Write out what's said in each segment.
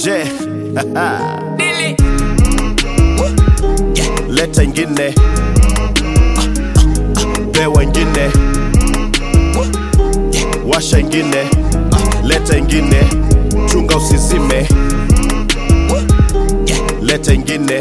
Je, leta ingine, pewa ingine, washa ingine, leta ingine, chunga usizime, leta ingine,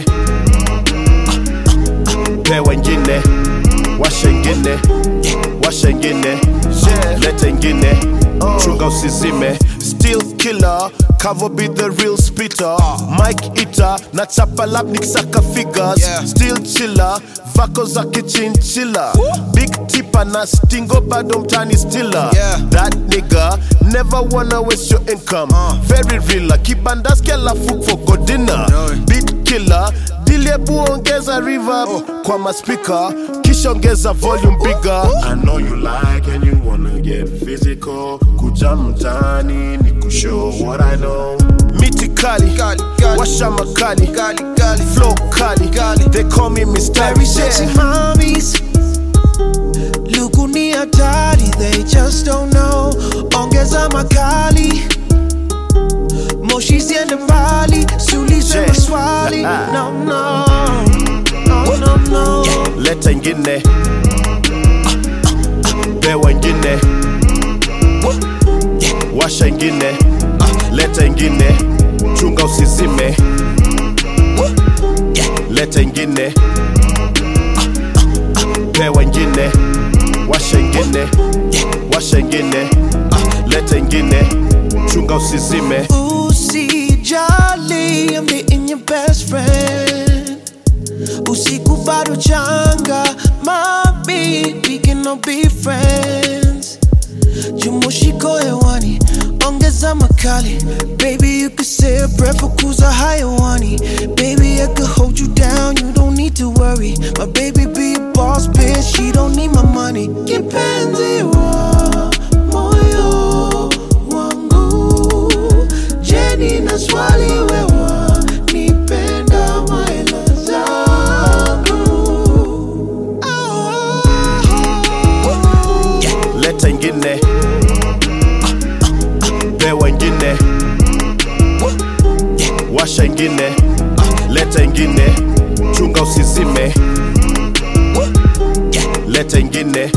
pewa ingine, washa ingine, washa ingine, leta ingine, chunga usizime. Still killer, cover be the real spitter. Mike eater, na chapa lap nikisaka figures. Yeah. Still chiller, vako za kichinchilla. Big tipper na stingo bado mtani stiller. Yeah. That nigga never wanna waste your income. Very real, kibandaski alafu for good dinner. No. Beat killer, diliebu ongeza reverb kwa maspika, kisha ongeza volume bigger. I know you like and you wanna get physical. Kuja mtaani ni kushow what I know. Miti kali, Kali, kali. washa makali, Gali, gali, flow kali. Kali. They call me Mr. Very sexy Yeah. mommies. Lukuni hatari, they just don't know. Ongeza makali. Moshi siende mbali, siulize Je. maswali. No, no. No, no, no. leta ingine pewa ingine washa ingine leta ingine chunga usizime leta ingine pewa ingine washa ingine washa ingine leta ingine chunga usizime Usijali, I'm dating your best friend. Usiku bado changa, mami, we can all be friends. Jumushiko hewani, ongeza makali. Baby, you could say a breath for kuza hayawani. Baby, I could hold you down, you don't need to worry. My baby be a boss bitch, she don't need my money. Kipenzi wa moyo wangu, Jenny na swali wewa, nipenda maela zangu. leta ingine pewa ingine washa ingine leta ingine chunga usizime leta ingine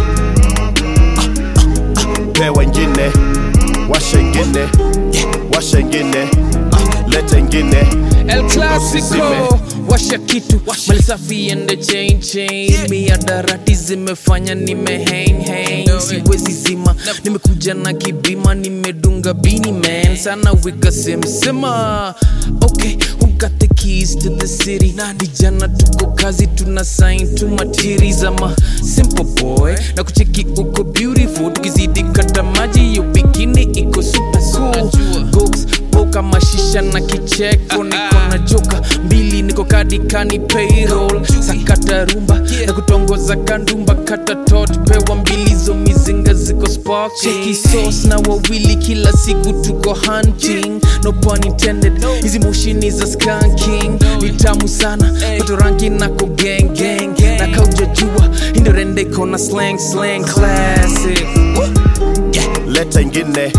pewa ingine washa ingine washa ingine leta ingine El chunga usizime Clasico washa kitu mali safi ende chain chain miadarati zimefanya nime hang hang siwezi zima nimekuja na kibima nimedunga bini man sana wika semsema okay who got the keys to the city vijana tuko kazi tuna sign to materials ama simple boy na kucheki uko beautiful tukizidi kata maji yo bikini iko super cool Goks, poka mashisha na kicheko niko na joka mbili niko kadikani payroll sakata rumba na kutongoza kandumba kata tot pewa mbili zo mizinga ziko sparking sauce na wawili kila siku tuko hunting no pun intended hizi moshini za skanking ni tamu sana pato rangi nako gang gang na kaujajua indorende kona slang slang classic leta ingine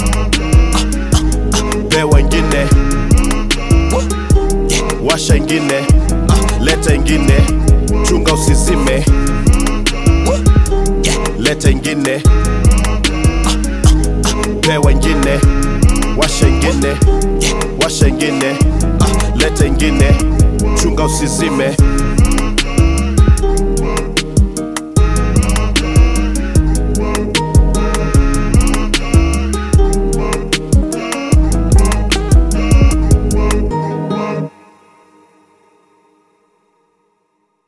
pewa ingine washa ingine leta ingine chunga usizime leta ingine pewa ingine washa ingine washa ingine leta ingine chunga usizime